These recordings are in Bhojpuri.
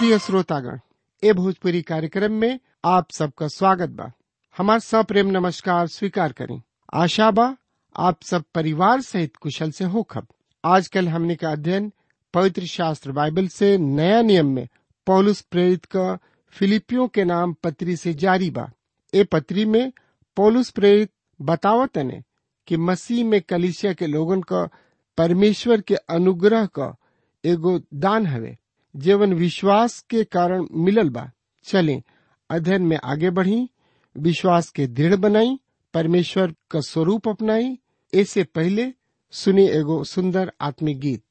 प्रिय श्रोतागण ए भोजपुरी कार्यक्रम में आप सबका स्वागत बा हमार सप्रेम नमस्कार स्वीकार करें आशा बा आप सब परिवार सहित कुशल से होखब आजकल हमने का अध्ययन पवित्र शास्त्र बाइबल से नया नियम में पौलुस प्रेरित का फिलिपियों के नाम पत्री से जारी बा ए पत्री में पौलुस प्रेरित बतावत ने कि मसीह में कलिसिया के लोगन का परमेश्वर के अनुग्रह का एगो दान हवे जीवन विश्वास के कारण मिलल बा चलें अध्ययन में आगे बढ़ी विश्वास के दृढ़ बनाई परमेश्वर का स्वरूप अपनाई ऐसे पहले सुनी एगो सुंदर आत्मिक गीत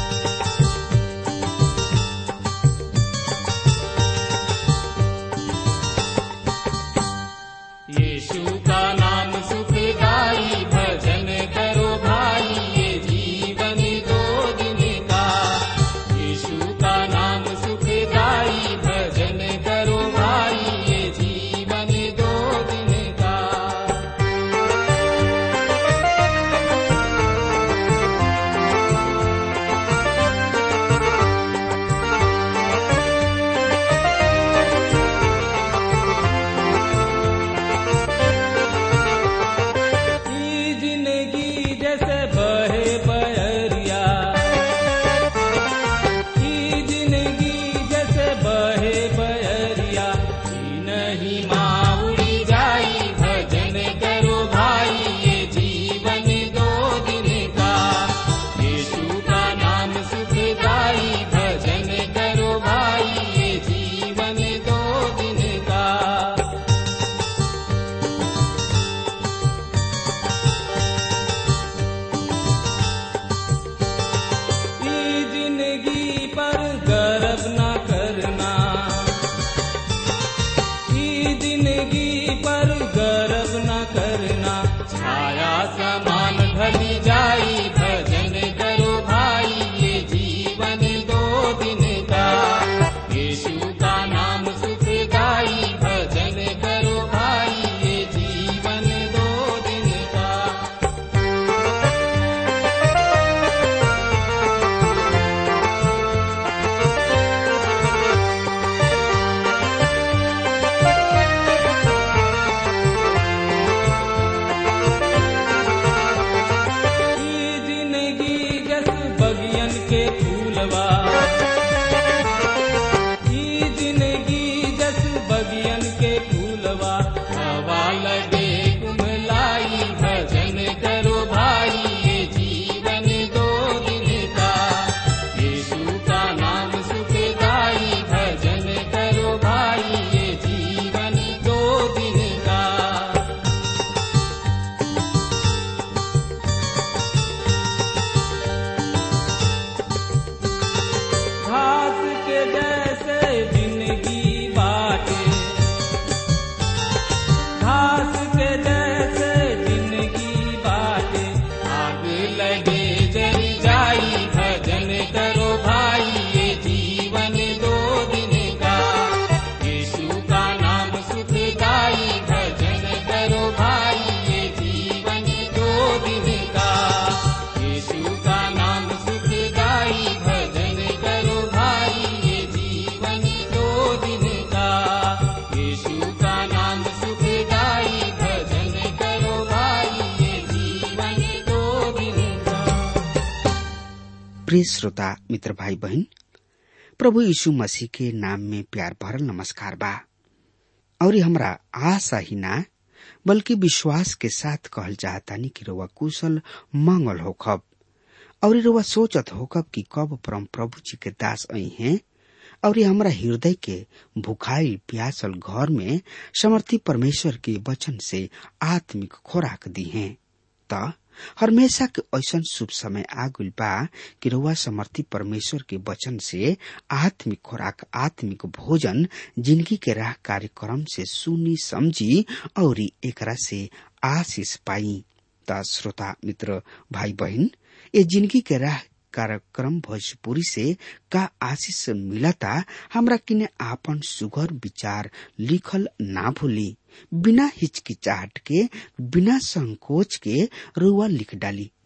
यीशु का नाम सुखदाई भजन करो भाई ये जीवन दो दिन का यीशु का नाम सुखदाई भजन करो भाई ये जीवन दो दिन का ई जिंदगी जैसे बहे बहरिया ई जिंदगी जैसे बहे बहरिया ई नहीं माउड़ी जाई भजन करो भाई ये जीवन दो दिन का यीशु का नाम सुखदाई भजन करो भाई ये जीवन दो दिन का ई जिंदगी पर गर्व न करना ई जिंदगी पर गर्व न करना छाया समान ढली जाई भजन करो भाई ये जीवन दो दिन का यीशु का नाम सुखदाई भजन करो भाई ये जीवन दो दिन का ई जिंदगी जस बगियन के फूलवा ई जिंदगी जस बगियन के फूलवा हवा लगे कुमलाई भजन करो भाई ये जीवन दो दिन का यीशु का नाम सुखदाई भजन करो भाई ये जीवन दो दिन का घास के जैसे जिंदगी बाटे घास के जैसे जिंदगी बाटे आग लगे जल जाई भजन करो भाई ये जीवन दो दिन का यीशु का नाम सुखदाई भजन करो भाई ये जीवन दो दिन का यीशु का नाम सुखदाई भजन करो भाई ये जीवन दो दिन का यीशु का नाम सुखदाई भजन करो भाई ये जीवन दो दिन का प्रिय श्रोता मित्र भाई बहन प्रभु यीशु मसीह के नाम में प्यार भरल नमस्कार बा और हमरा आशा ही ना बल्कि विश्वास के साथ कहल चाहतानी कि रउआ कुशल मंगल होखब और रउआ सोचत होखब कि कब परम प्रभु जी के दास आई हैं और ये हमरा हृदय के भुखाई प्यासल घर में समर्थी परमेश्वर के वचन से आत्मिक खोराक दी हैं त हमेशा के ऐसन शुभ समय आ गइल बा कि रउआ समर्थी परमेश्वर के वचन से आत्मिक खोराक आत्मिक भोजन जिंदगी के राह कार्यक्रम से सुनी समझी और एकरा से आशीष पाई त श्रोता मित्र भाई बहन ये जिंदगी के राह कार्यक्रम भोजपुरी से का आशीष मिलता हमरा किने आपन सुघर विचार लिखल ना भूली बिना हिचकिचाहट के बिना संकोच के रुआ लिख डाली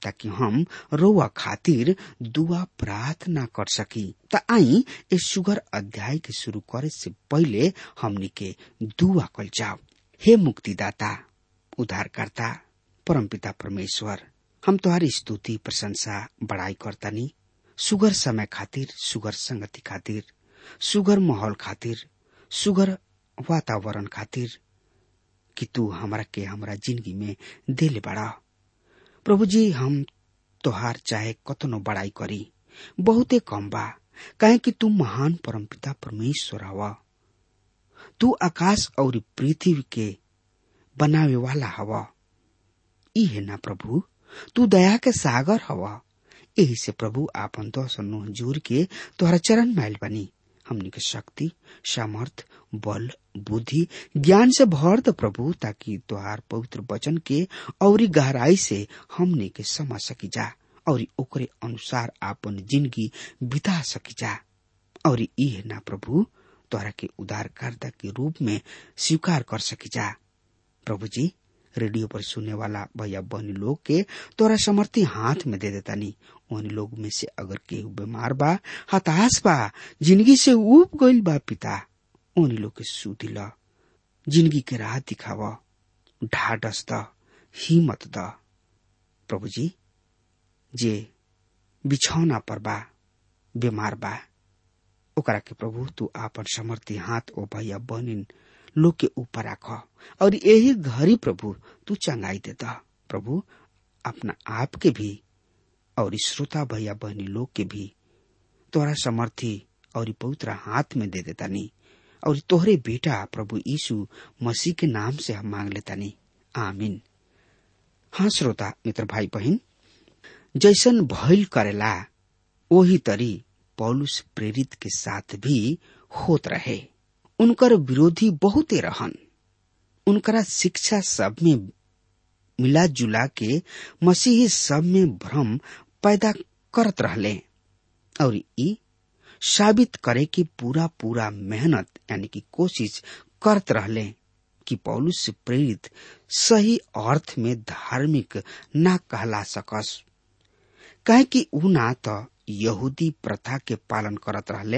ताकि हम रोआ खातिर दुआ प्रार्थना कर सकी त आई इस सुगर अध्याय के शुरू करे से पहले हमनी के दुआ कल जाओ हे मुक्तिदाता उद्धारकर्ता परमपिता परमेश्वर हम तुम्हारी स्तुति प्रशंसा बड़ाई करतानी सुगर समय खातिर सुगर संगति खातिर सुगर माहौल खातिर सुगर वातावरण खातिर कि तू हमरा के हमरा जिंदगी में देले बड़ा प्रभु जी हम तोहार चाहे कतनो बड़ाई करी बहुते कम बा काहे कि तू महान परमपिता परमेश्वर हवा तू आकाश और पृथ्वी के बनावे वाला हवा ई है ना प्रभु तू दया के सागर हवा यही से प्रभु आपन दस नुह जोर के तोहरा चरण मैल बनी हमनी के शक्ति सामर्थ बल बुद्धि ज्ञान से भर द प्रभु ताकि तोहार पवित्र वचन के और गहराई से हमनी के समझ सकी जा और ओकरे अनुसार आपन जिंदगी बिता सकी जा और ई है ना प्रभु तोहरा के उदारकर्ता के रूप में स्वीकार कर सकी जा प्रभु जी रेडियो पर सुनने वाला भैया बहनी लोग के तोरा समर्थी हाथ में दे देता नहीं उन लोग में से अगर केहू बीमार बा हताश बा जिंदगी से उब गईल बा पिता उन लोग के सुधी ल जिंदगी के राह दिखाव ढाडस द हिम्मत द प्रभु जी जे बिछौना पर बा बीमार बा ओकरा के प्रभु तू आपन समर्थी हाथ ओ भैया बहनी लोग के ऊपर राख और यही घड़ी प्रभु तू चंगाई देता प्रभु अपना आप के भी और श्रोता भैया बहनी लोग के भी तोरा समर्थी और पवित्र हाथ में दे देता नहीं और तोहरे बेटा प्रभु यीशु मसीह के नाम से हम मांग लेता नहीं आमीन हाँ श्रोता मित्र भाई बहन जैसन भइल करेला वही तरी पौलुस प्रेरित के साथ भी होत रहे उनकर विरोधी बहुते रहन उनकरा शिक्षा सब में मिला जुला के मसीही सब में भ्रम पैदा करत रहले और ई साबित करे कि पूरा पूरा मेहनत यानी कि कोशिश करत रहले कि पौलुस से प्रेरित सही अर्थ में धार्मिक ना कहला सकस कहे कि ऊ ना तो यहूदी प्रथा के पालन करत रहले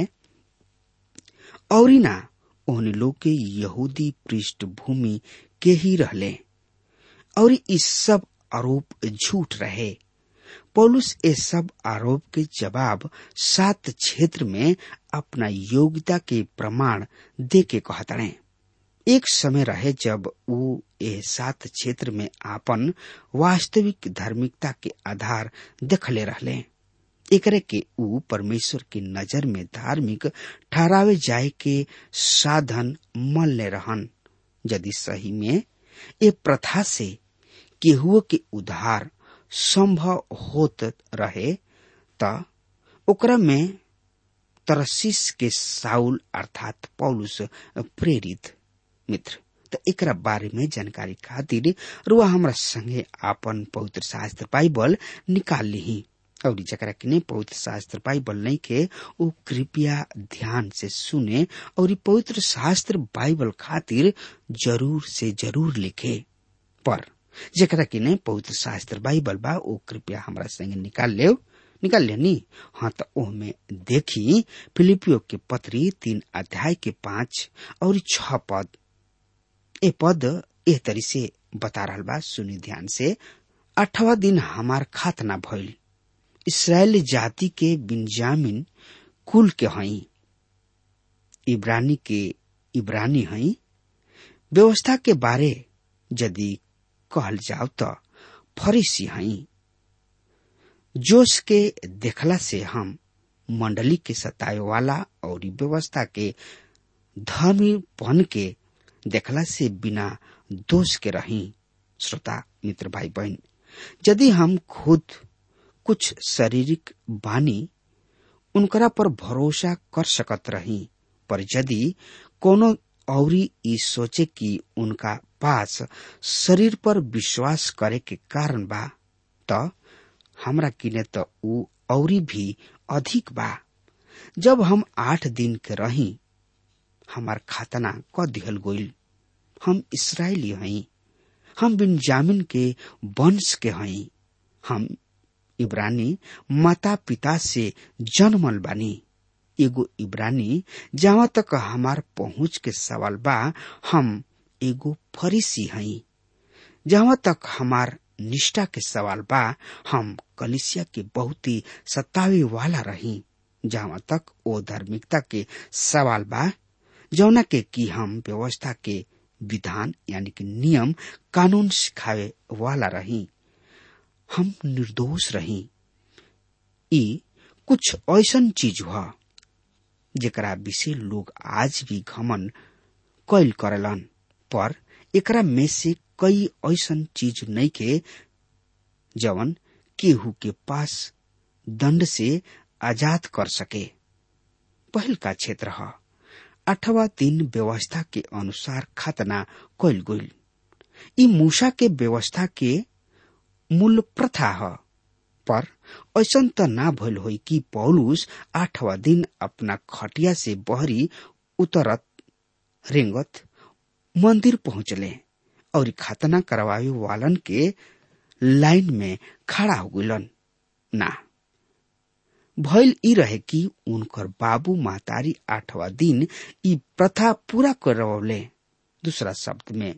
और ना ओहनी लोग के यहूदी पृष्ठभूमि के ही रहले और इस सब आरोप झूठ रहे पौलुस ये सब आरोप के जवाब सात क्षेत्र में अपना योग्यता के प्रमाण दे के कहतड़े एक समय रहे जब वो ये सात क्षेत्र में आपन वास्तविक धार्मिकता के आधार देखले रहले एकरे के ऊ परमेश्वर की नजर में धार्मिक ठहरावे जाए के साधन मल्ले रहन यदि सही में ये प्रथा से केहुओ के उद्धार संभव होत रहे त ओकरा में तरसीस के साउल अर्थात पौलुस प्रेरित मित्र त एकरा बारे में जानकारी खातिर रुआ हमरा संगे आपन पवित्र शास्त्र बाइबल निकाल ली और जकरा किने पवित्र शास्त्र बाइबल नहीं के वो कृपया ध्यान से सुने और पवित्र शास्त्र बाइबल खातिर जरूर से जरूर लिखे पर जकरा किने पवित्र शास्त्र बाइबल बा वो कृपया हमरा संगे निकाल ले निकाल लेनी हाँ तो ओह में देखी फिलिपियो के पत्री तीन अध्याय के पांच और छ पद ए पद एह तरी से बता रहा बा सुनी ध्यान से अठवा दिन हमार खातना भइल इसराइल जाति के बिन्जामिन कुल के हई इब्रानी के इब्रानी हई व्यवस्था के बारे यदि कहल जाओ तो फरीसी हई जोश के देखला से हम मंडली के सताए वाला और व्यवस्था के धर्मीपन के देखला से बिना दोष के रही श्रोता मित्र भाई बहन यदि हम खुद कुछ शारीरिक बानी उनकरा पर भरोसा कर सकत रही पर यदि कोनो औरी ई सोचे कि उनका पास शरीर पर विश्वास करे के कारण बा त हमरा किने त ऊ औरी भी अधिक बा जब हम आठ दिन के रही हमार खातना क दिहल गोइल हम इसराइली हई हम बिन्जामिन के वंश के हई हम इब्रानी माता पिता से जन्मल बानी एगो इब्रानी जहाँ तक हमार पहुंच के सवाल बा हम एगो फरीसी हई जहाँ तक हमार निष्ठा के सवाल बा हम कलिसिया के बहुत ही सतावे वाला रही जहाँ तक ओ धार्मिकता के सवाल बा जौना के कि हम व्यवस्था के विधान यानी कि नियम कानून सिखावे वाला रही हम निर्दोष रही ई कुछ ऐसन चीज हुआ जेकरा विषय लोग आज भी घमन कैल करेलन पर एकरा में से कई ऐसन चीज नहीं के जवन केहू के पास दंड से आजाद कर सके पहल का क्षेत्र है अठवा दिन व्यवस्था के अनुसार खतना कैल गईल ई मूसा के व्यवस्था के मूल प्रथा है पर ऐसन त ना भइल होई कि पौलुस आठवा दिन अपना खटिया से बहरी उतरत रेंगत मंदिर पहुंचले और खतना करवावे वालन के लाइन में खड़ा हो गलन ना भइल ई रहे कि उनकर बाबू महतारी आठवा दिन ई प्रथा पूरा करवले दूसरा शब्द में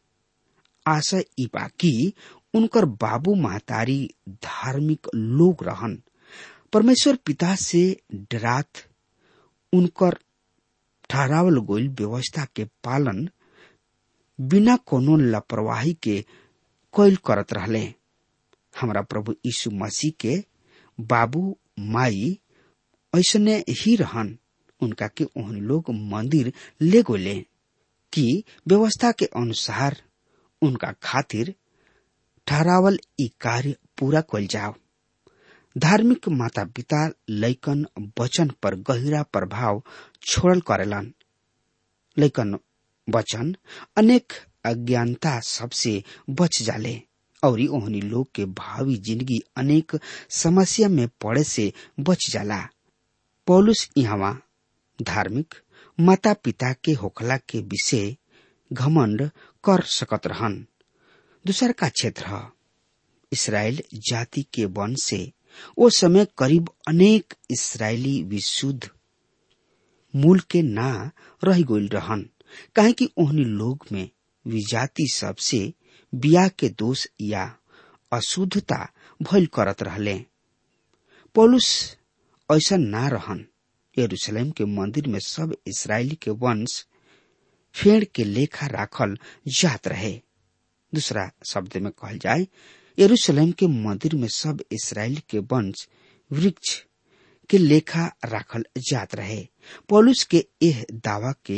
आशा ई बा कि उनकर बाबू महतारी धार्मिक लोग रहन परमेश्वर पिता से डरात उनकर ठहरावल गोल व्यवस्था के पालन बिना कोनो लापरवाही के कैल करत रहले हमारा प्रभु यीशु मसीह के बाबू माई ऐसने ही रहन उनका के ओहन लोग मंदिर ले गोले कि व्यवस्था के अनुसार उनका खातिर ठहरावल ई कार्य पूरा कल जाओ धार्मिक माता पिता लैकन वचन पर गहिरा प्रभाव छोड़ल करेलन लैकन वचन अनेक अज्ञानता सबसे बच जाले और ओहनी लोग के भावी जिंदगी अनेक समस्या में पड़े से बच जाला पौलुस यहाँ धार्मिक माता पिता के होखला के विषय घमंड कर सकत रहन दूसर का क्षेत्र है इसराइल जाति के वन से वो समय करीब अनेक इसराइली विशुद्ध मूल के ना रह गईल रहन काहे कि ओहनी लोग में विजाति सबसे बिया के दोष या अशुद्धता भइल करत रहले पौलुस ऐसा ना रहन यरूशलेम के मंदिर में सब इसराइली के वंश फेड़ के लेखा राखल जात रहे दूसरा शब्द में कहल जाए यरूशलेम के मंदिर में सब इसराइल के वंश वृक्ष के लेखा राखल जात रहे पौलुस के यह दावा के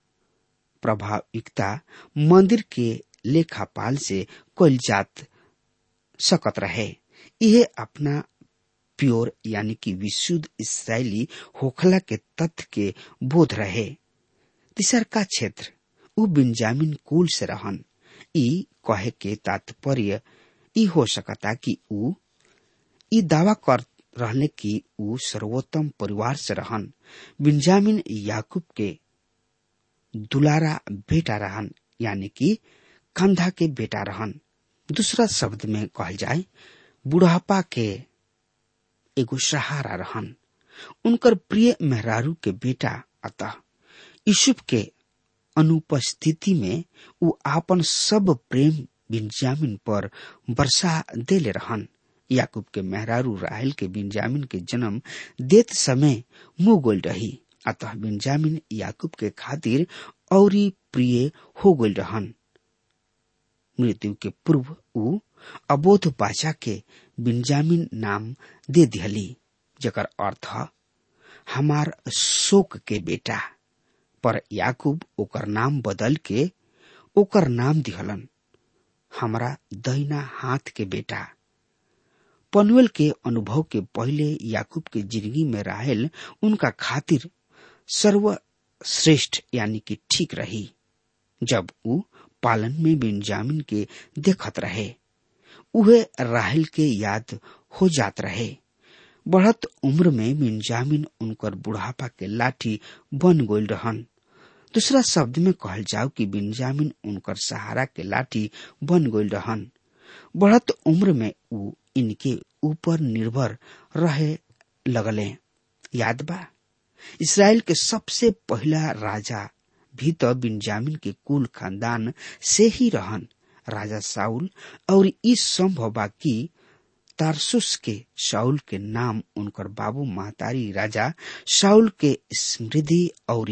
प्रभाविकता मंदिर के लेखापाल से कल जात सकत रहे यह अपना प्योर यानी कि विशुद्ध इसराइली होखला के तथ्य के बोध रहे तीसर का क्षेत्र उ बिंजामिन कुल से रहन ई कहे के तात्पर्य ई हो सकता कि उ ई दावा कर रहने की उ सर्वोत्तम परिवार से रहन बिंजामिन याकूब के दुलारा बेटा रहन यानी कि कंधा के बेटा रहन दूसरा शब्द में कहल जाए बुढ़ापा के एगो सहारा रहन उनकर प्रिय मेहरारू के बेटा अतः यूसुफ के अनुपस्थिति में उ आपन सब प्रेम बिंजामिन पर वर्षा देले रहन याकूब के मेहरारू राहल के बिंजामिन के जन्म देत समय मुंह गोल रही अतः बिंजामिन याकूब के खातिर औरी प्रिय हो गल रहन मृत्यु के पूर्व उ अबोध बाचा के बिंजामिन नाम दे दिहली जकर अर्थ हमार शोक के बेटा पर याकूब ओकर नाम बदल के ओकर नाम दिहलन हमरा दहिना हाथ के बेटा पनुएल के अनुभव के पहले याकूब के जिंदगी में राहल उनका खातिर सर्वश्रेष्ठ यानी कि ठीक रही जब उ पालन में बिंजामिन के देखत रहे उहे राहल के याद हो जात रहे बढ़त उम्र में बिंजामिन उनकर बुढ़ापा के लाठी बन गोल रहन दूसरा शब्द में कहल जाओ कि बिंजामिन उनकर सहारा के लाठी बन गोल रहन बढ़त उम्र में ऊ इनके ऊपर निर्भर रहे लगले याद बा इसराइल के सबसे पहला राजा भी तो बिन्जामिन के कुल खानदान से ही रहन राजा साउल और इस संभव बा कि तारसुस के शाउल के नाम उनकर बाबू महतारी राजा शाउल के स्मृति और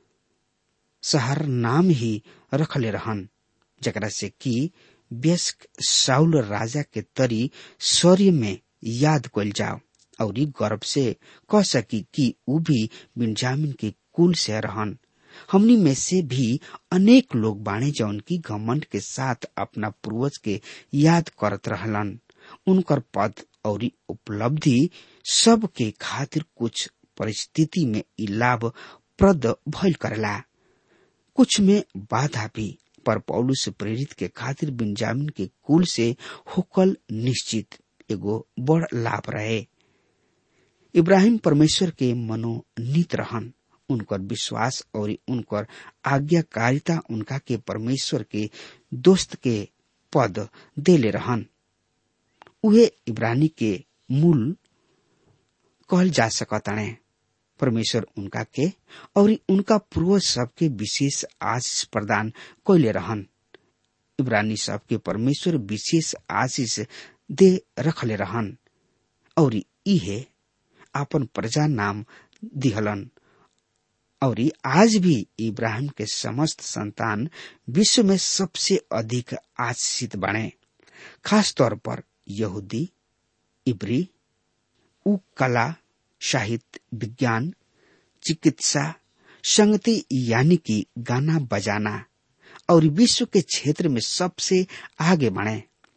शहर नाम ही रखले रहन जकरा से कि व्यस्क साउल राजा के तरी शौर्य में याद कल जाओ और गर्व से कह सकी कि ऊ भी बिन्जामिन के कुल से रहन हमनी में से भी अनेक लोग बाणे जौन की घमंड के साथ अपना पूर्वज के याद करत रहलन उनकर पद और उपलब्धि सब के खातिर कुछ परिस्थिति में इ लाभ प्रद भइल करला कुछ में बाधा भी पर पौलू से प्रेरित के खातिर बिन्जामिन के कुल से होकल निश्चित एगो बड़ लाभ रहे इब्राहिम परमेश्वर के मनोनीत रहन उनकर विश्वास और उनकर आज्ञाकारिता उनका के परमेश्वर के दोस्त के पद देले रहन उहे इब्रानी के मूल कहल जा सकताणे परमेश्वर उनका के और उनका पूर्वज सबके विशेष आशीष प्रदान कैले रहन इब्रानी सबके परमेश्वर विशेष आशीष दे रखले रहन और इहे आपन प्रजा नाम दिहलन और आज भी इब्राहिम के समस्त संतान विश्व में सबसे अधिक आशीषित बने खास तौर पर यहूदी इब्री उ कला साहित्य विज्ञान चिकित्सा संगति यानी कि गाना बजाना और विश्व के क्षेत्र में सबसे आगे बढ़े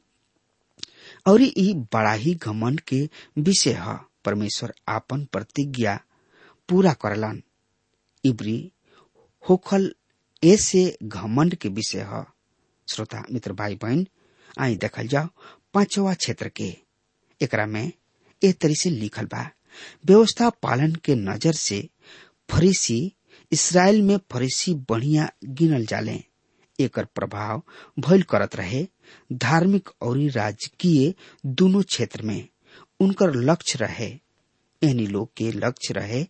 और ई बड़ा ही घमंड के विषय है परमेश्वर आपन प्रतिज्ञा पूरा करलन इब्री होखल ऐसे घमंड के विषय है श्रोता मित्र भाई बहन आई देखल जाओ पांचवा क्षेत्र के एकरा में ए तरी से लिखल बा व्यवस्था पालन के नजर से फरीसी इसराइल में फरीसी बढ़िया गिनल जाले एकर प्रभाव भइल करत रहे धार्मिक और राजकीय दोनों क्षेत्र में उनकर लक्ष्य रहे एनी लोग के लक्ष्य रहे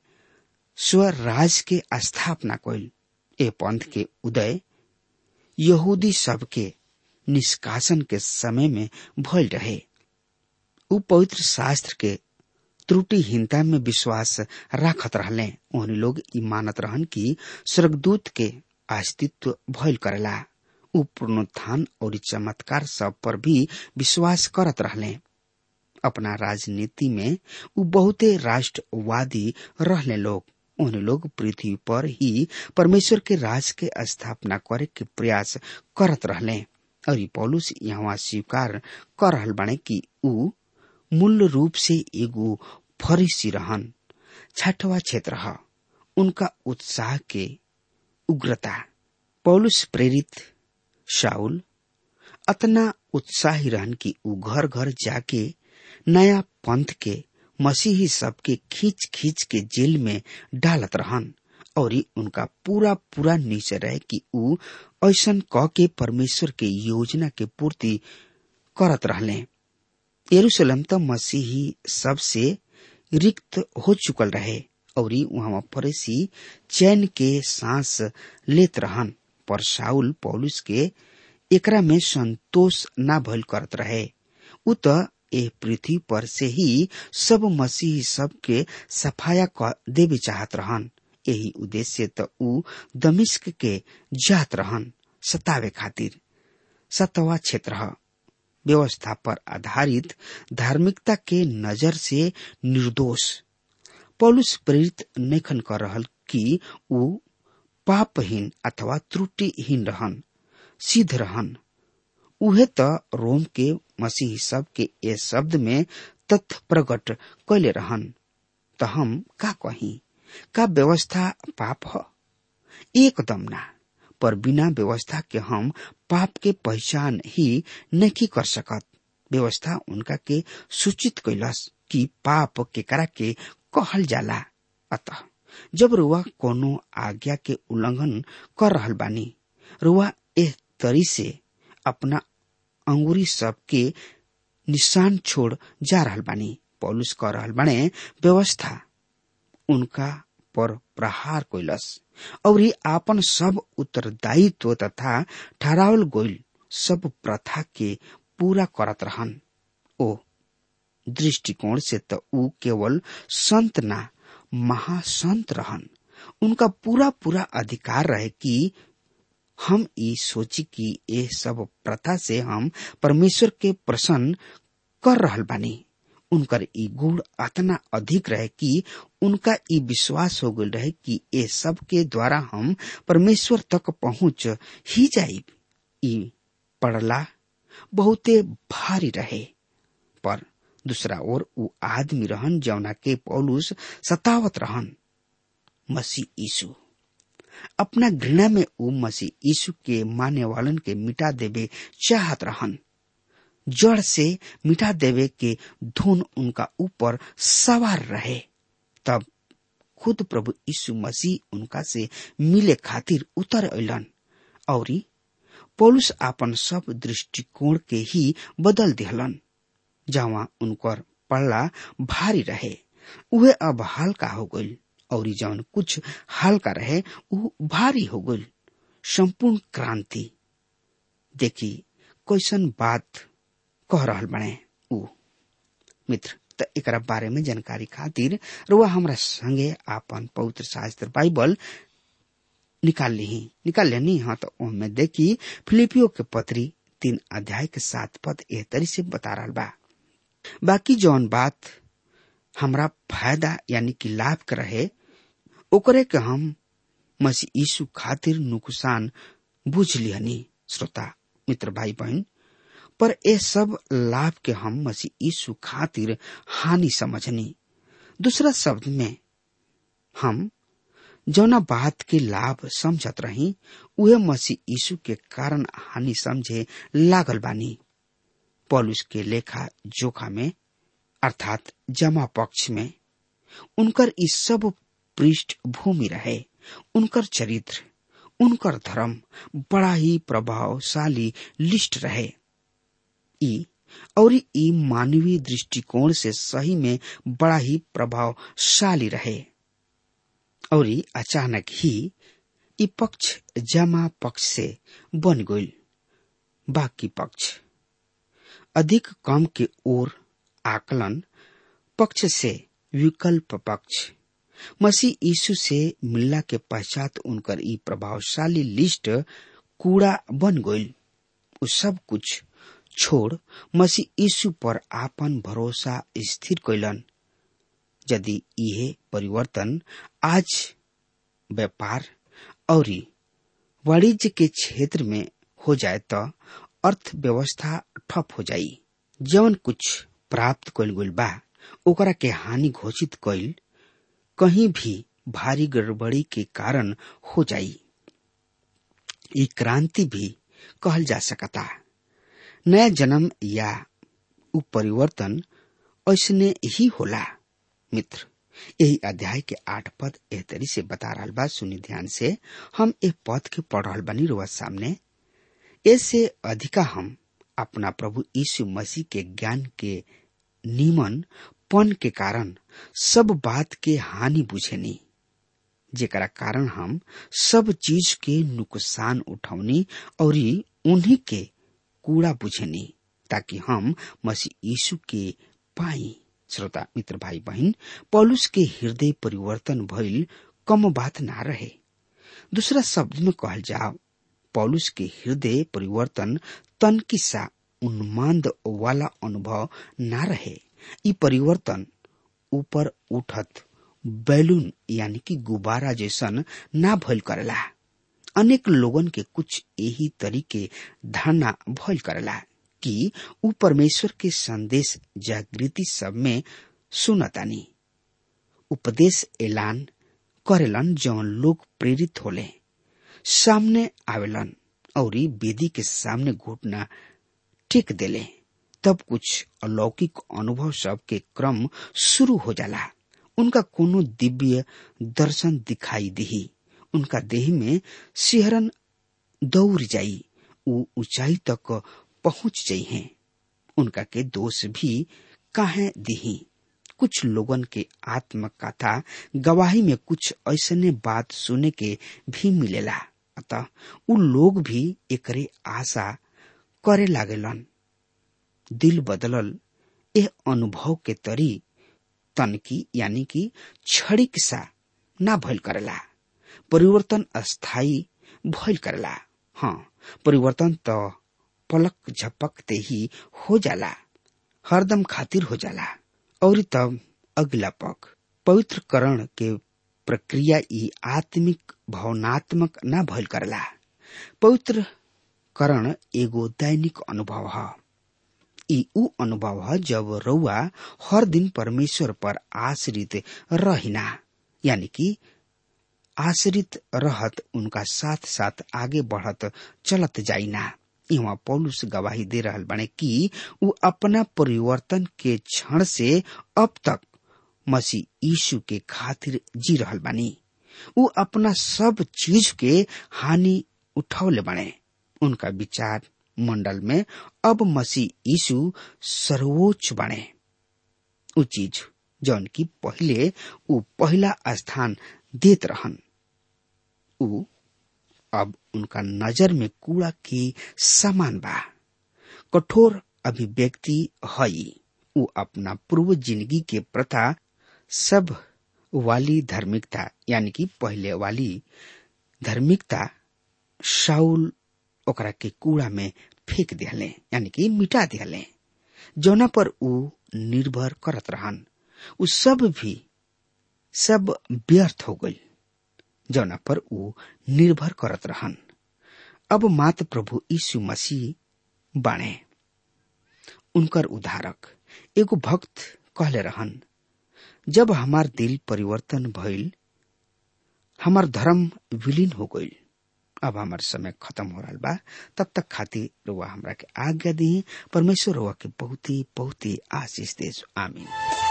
स्वराज के स्थापना कइल ए पंथ के उदय यहूदी सबके निष्कासन के समय में भइल रहे उ पवित्र शास्त्र के त्रुटिहीनता में विश्वास राखत रहले उन लोग ई मानत रहन कि स्वर्गदूत के अस्तित्व भइल करेला उ पुनरुत्थान और चमत्कार सब पर भी विश्वास करत रहले अपना राजनीति में उ बहुते राष्ट्रवादी रहले लोग उन लोग पृथ्वी पर ही परमेश्वर के राज के स्थापना करे के प्रयास करत रहले और पौलुस यहाँ स्वीकार कर रहल बाने कि उ मूल रूप से एगो फरीसी रहन छठवा क्षेत्र है उनका उत्साह के उग्रता पौलुस प्रेरित शाउल अतना उत्साही रहन कि उ घर घर जाके नया पंथ के मसीही सबके खींच खींच के जेल में डालत रहन और उनका पूरा पूरा निश्चय रहे कि उ ऐसन क के परमेश्वर के योजना के पूर्ति करत रहले यरूशलेम तो मसीही सबसे रिक्त हो चुकल रहे और वहां फरेसी चैन के सांस लेत रहन पर शाउल पौलुस के एकरा में संतोष न भइल करत रहे उ त ए पृथ्वी पर से ही सब मसीही सब के सफाया क देवे चाहत रहन यही उद्देश्य त उ दमिश्क के जात रहन सतावे खातिर सतवा क्षेत्र व्यवस्था पर आधारित धार्मिकता के नजर से निर्दोष पौलुस प्रेरित नेखन कर रहल कि उ पापहीन अथवा त्रुटिहीन रहन सिद्ध रहन उहे त रोम के मसीह सब के ए शब्द में तथ्य प्रकट कैले रहन त हम का कही का व्यवस्था पाप ह एकदम ना पर बिना व्यवस्था के हम पाप के पहचान ही नहीं कर सकत व्यवस्था उनका के सूचित कैलस कि पाप केकरा के कहल जाला अतः जब रुआ कोनो आज्ञा के उल्लंघन कर रहल बानी रुआ एह तरी से अपना अंगुरी सब के निशान छोड़ जा रहल बानी पौलुस कह रहल बाने व्यवस्था उनका पर प्रहार कैलस और ही आपन सब उत्तरदायित्व तथा ठहरावल गोइल सब प्रथा के पूरा करत रहन ओ दृष्टिकोण से तो ऊ केवल संत ना महासंत रहन उनका पूरा पूरा अधिकार रहे कि हम ई सोची कि ये सब प्रथा से हम परमेश्वर के प्रसन्न कर रहल बानी उनकर ई गुण अतना अधिक रहे कि उनका ई विश्वास हो गल रहे कि ये सब के द्वारा हम परमेश्वर तक पहुंच ही जाइब ई पड़ला बहुते भारी रहे पर दूसरा ओर ऊ आदमी रहन जौना के पौलुस सतावत रहन मसीह यीशु अपना घृणा में ऊ मसीह यीशु के माने वालन के मिटा देवे चाहत रहन जड़ से मिटा देवे के धुन उनका ऊपर सवार रहे तब खुद प्रभु यीशु मसीह उनका से मिले खातिर उतर अलन और पौलुस आपन सब दृष्टिकोण के ही बदल दिहलन जहाँ उनकर पड़ला भारी रहे उहे अब हल्का हो गई और जौन कुछ हल्का रहे उ भारी हो गई संपूर्ण क्रांति देखी कैसन बात कह रहल बने उ मित्र त एकरा बारे में जानकारी खातिर रुआ हमरा संगे आपन पवित्र शास्त्र बाइबल निकाल ली निकाल लेनी हाँ तो उनमें देखी फिलिपियो के पत्री तीन अध्याय के सात पद एह तरी से बता रहा बा बाकी जौन बात हमरा फायदा यानी कि लाभ के रहे ओकरे के हम मसीह यीशु खातिर नुकसान बुझ लिहनी श्रोता मित्र भाई बहन पर ए सब लाभ के हम मसीह यीशु खातिर हानि समझनी दूसरा शब्द में हम जौना बात के लाभ समझत रही उहे मसीह यीशु के कारण हानि समझे लागल बानी पॉलुस के लेखा जोखा में अर्थात जमा पक्ष में उनकर इस सब पृष्ठभूमि रहे उनकर चरित्र उनकर धर्म बड़ा ही प्रभावशाली लिस्ट रहे ई और ई मानवीय दृष्टिकोण से सही में बड़ा ही प्रभावशाली रहे और अचानक ही ई पक्ष जमा पक्ष से बन गई बाकी पक्ष अधिक कम के ओर आकलन पक्ष से विकल्प पक्ष मसीह यीशु से मिलला के पश्चात उनकर ई प्रभावशाली लिस्ट कूड़ा बन गई उ सब कुछ छोड़ मसीह यीशु पर आपन भरोसा स्थिर कैलन यदि यह परिवर्तन आज व्यापार और वाणिज्य के क्षेत्र में हो जाए तो अर्थव्यवस्था ठप हो जाई जवन कुछ प्राप्त कल गई बा ओकरा के हानि घोषित कइल कहीं भी भारी गड़बड़ी के कारण हो जाई ये क्रांति भी कहल जा सकता नया जन्म या उ परिवर्तन ऐसने ही होला मित्र यही अध्याय के आठ पद एह तरी से बता रहा बा सुनी ध्यान से हम एक पद के पढ़ रहा बनी रोज सामने ऐसे अधिका हम अपना प्रभु यीशु मसीह के ज्ञान के निमन पन के कारण सब बात के हानि बुझेनी जेकरा कारण हम सब चीज के नुकसान उठौनी और उन्हीं के कूड़ा बुझेनी ताकि हम मसीह यीशु के पाई श्रोता मित्र भाई बहन पौलुस के हृदय परिवर्तन भइल कम बात ना रहे दूसरा शब्द में कहल जाओ पौलुस के हृदय परिवर्तन तन किस्सा उन्माद वाला अनुभव ना रहे ई परिवर्तन ऊपर उठत बैलून यानी कि गुब्बारा जैसन ना भइल करेला अनेक लोगन के कुछ यही तरीके धारणा भइल करेला कि ऊ परमेश्वर के संदेश जागृति सब में सुनतानी उपदेश ऐलान करेलन जौन लोग प्रेरित होले सामने आवेलन और वेदी के सामने घुटना टेक देले तब कुछ अलौकिक अनुभव सब के क्रम शुरू हो जाला उनका कोनो दिव्य दर्शन दिखाई दिही उनका देह में सिहरन दौड़ जाई ऊ ऊंचाई तक पहुंच जाइ हैं उनका के दोष भी काहे दिही कुछ लोगन के आत्मकथा गवाही में कुछ ऐसने बात सुने के भी मिलेला अतः उ लोग भी एकरे आशा करे लागेलन दिल बदलल एह अनुभव के तरी तनकी यानी कि क्षणिक सा ना भइल करेला परिवर्तन अस्थाई भइल करेला हाँ परिवर्तन तो पलक झपकते ही हो जाला हरदम खातिर हो जाला और तब अगला पग पवित्र करण के प्रक्रिया ई आत्मिक भावनात्मक ना भइल करला पवित्र करण एगो दैनिक अनुभव है ई उ अनुभव है जब रउआ हर दिन परमेश्वर पर आश्रित रहिना यानी कि आश्रित रहत उनका साथ साथ आगे बढ़त चलत जाइना यहाँ पौलुस गवाही दे रहल बने कि उ अपना परिवर्तन के क्षण से अब तक मसीह यीशु के खातिर जी रहल बानी उ अपना सब चीज के हानि उठौले बने उनका विचार मंडल में अब मसीह यीशु सर्वोच्च बने उ चीज जौन की पहले उ पहला स्थान देत रहन उ अब उनका नजर में कूड़ा की समान बा कठोर अभिव्यक्ति हई उ अपना पूर्व जिंदगी के प्रथा सब वाली धार्मिकता यानी कि पहले वाली धार्मिकता शाउल ओकरा के कूड़ा में फेंक दिहले यानी कि मिटा दिहले जौना पर उ निर्भर करत रहन उ सब भी सब व्यर्थ हो गई जौना पर उ निर्भर करत रहन अब मात्र प्रभु यीशु मसीह बाणे उनकर उधारक एगो भक्त कहले रहन जब हमार दिल परिवर्तन भइल हमार धर्म विलीन हो गइल अब हमार समय खत्म हो रहा बा तब तक खातिर रुआ हमरा के आज्ञा दी परमेश्वर रुआ के बहुत ही बहुत ही आशीष दे आमीन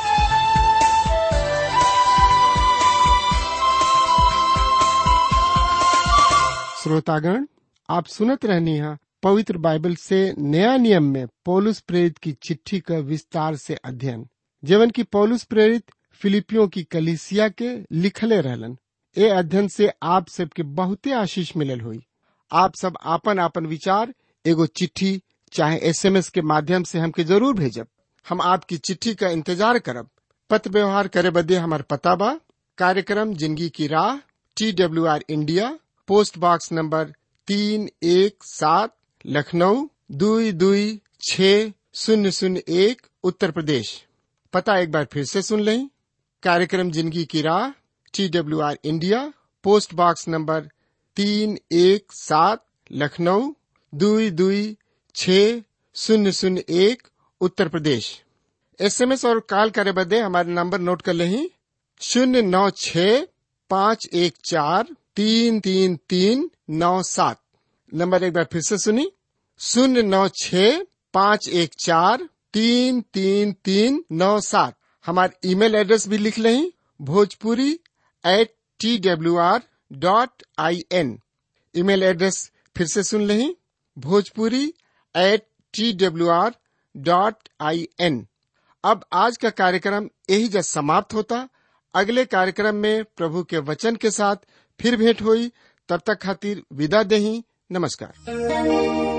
श्रोतागण आप सुनत रहनी है पवित्र बाइबल से नया नियम में पौलुस प्रेरित की चिट्ठी का विस्तार से अध्ययन जीवन की पौलुस प्रेरित फिलिपियों की कलिसिया के लिखले रहलन ए अध्ययन से आप सबके बहुते आशीष मिलल हुई आप सब आपन आपन विचार एगो चिट्ठी चाहे एसएमएस के माध्यम से हमके जरूर भेजब हम आपकी चिट्ठी का इंतजार करब पत्र व्यवहार करे बदे हमार पता बा कार्यक्रम जिंदगी की राह T W R India post box number तीन एक सात लखनऊ दुई दुई छ शून्य शून्य एक उत्तर प्रदेश पता एक बार फिर से सुन लें कार्यक्रम जिंदगी की राह T W R India post box number तीन एक सात लखनऊ दुई दुई छ शून्य शून्य एक उत्तर प्रदेश एसएमएस और कॉल करे बदे हमारे नंबर नोट कर लें शून्य नौ छ पाँच एक चार तीन तीन तीन नौ सात नंबर एक बार फिर से सुनी शून्य नौ छ पाँच एक चार तीन तीन तीन नौ सात हमारे ईमेल एड्रेस भी लिख लें Bhojpuri at T W R dot I N email address फिर से सुन लें Bhojpuri at T W R dot I N अब आज का कार्यक्रम यही जब समाप्त होता अगले कार्यक्रम में प्रभु के वचन के साथ फिर भेंट हुई तब तक खातिर विदा दही नमस्कार